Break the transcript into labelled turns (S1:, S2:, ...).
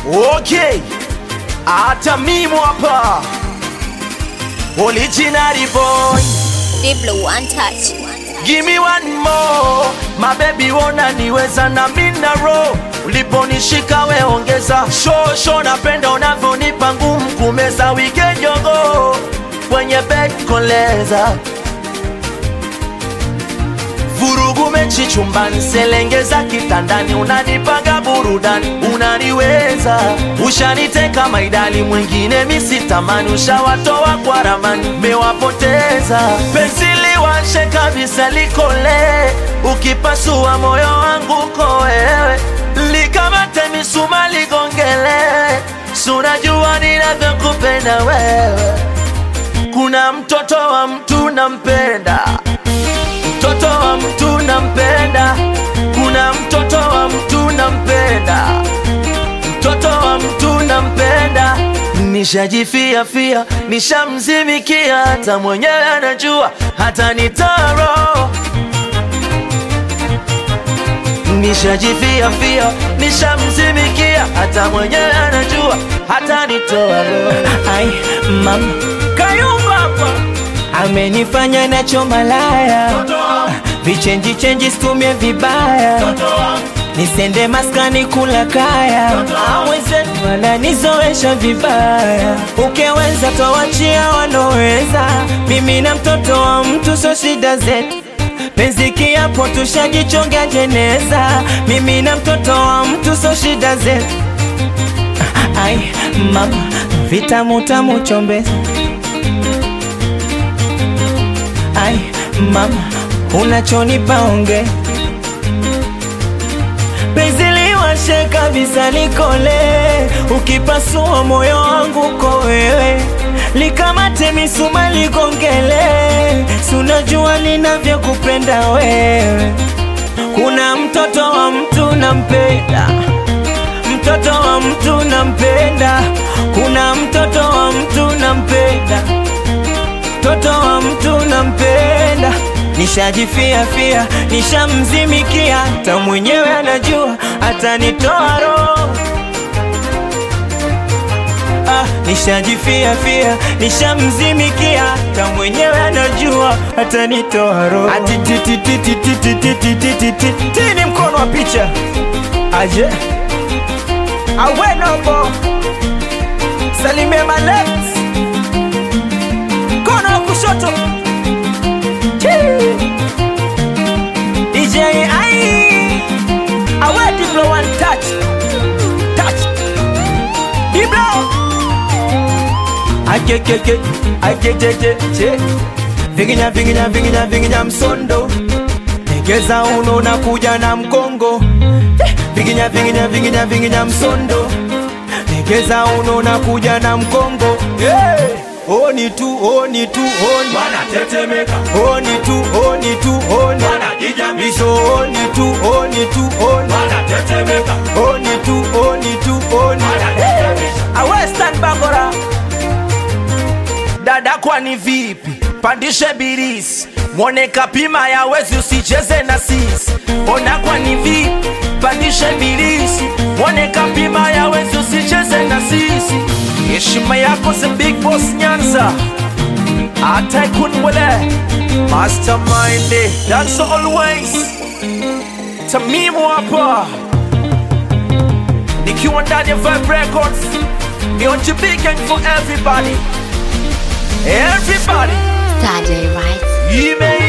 S1: Okay, hata mimi hapa original boy,
S2: Diblo one touch.
S1: give me one more my baby, wona niweza na mina roho uliponishika we ongeza show show, napenda unavyonipa ngumu kumeza weekend yogo kwenye bed koleza vurugu mechi chumbani, selengeza kitandani, unanipaga burudani, unaniweza, ushaniteka maidali, mwingine misitamani, ushawatoa kwa ramani, mewapoteza penzi liwashe kabisa, likole, ukipasua moyo wangu ko wewe, likamate misuma ligongele, sunajua ninavyokupenda wewe, kuna mtoto wa mtu nampenda mtoto wa mtu nampenda, kuna mtoto wa mtu nampenda, mtoto wa mtu nampenda. Nishajifia fia, nishamzimikia, hata mwenyewe anajua, hata nitaro Nishajifia fia, nishamzimikia, hata mwenyewe anajua, hata nitoa roho.
S3: Ai, mama
S1: Kayumba hapa
S3: amenifanya nacho malaya, vichenji chenji situmie vibaya, nisende maskani kula kaya, aweze wananizoesha vibaya, ukeweza towachia wanoweza, mimi na mtoto wa mtu so shida zetu penzi kiapo tushajichonga jeneza, mimi na mtoto wa mtu so shida zetu. Ai mama, vitamu tamu chombeza Ai mama, unachonipa onge penzi liwashe kabisa likole, ukipasua moyo wangu ko wewe, likamate misuma ligongele, sunajua linavyokupenda wewe. Kuna mtoto wa mtu nampenda, mtoto wa mtu nampenda, kuna mtoto wa mtu nampenda mtoto wa mtu nampenda, nishajifia fia, nishamzimikia, hata mwenyewe anajua, atanitoa roho. Ah, nishajifia fia, nishamzimikia, hata mwenyewe anajua, atanitoa roho. Ati ti ti ti ti ti ti ti ti ti ti ti ti ni mkono wa picha aje awenobo salimie maleks mkono wa kushoto Chii. DJ ai awe Diblo one touch touch Diblo akekeke akejeje che vinginya vinginya vinginya vinginya msondo egeza uno na kuja na mkongo Eh, vinginya vinginya vinginya vinginya msondo egeza uno na kuja na mkongo hey! Oni tu, oni tu, oni
S4: wanatetemeka
S3: Oni tu, oni tu, oni
S4: wanajijamisha
S3: Miso oni tu, oni tu, oni
S4: wanatetemeka
S3: Oni tu, oni tu, oni
S4: wanajijamisha
S1: awe stand bakora dada, kwani vipi? Pandishe birisi mwone kapima ya wezi, usicheze na sisi. Ona kwani vipi? Pandishe birisi mwone kapima ya wezi, usicheze na sisi. Heshima yako the big boss Nyanza, hata kunwele mastermind, that's always Tamimu hapa nikiwa ndani ya Vibe Records, ni on big gang for everybody, everybody.
S2: Saturday, right?
S1: Email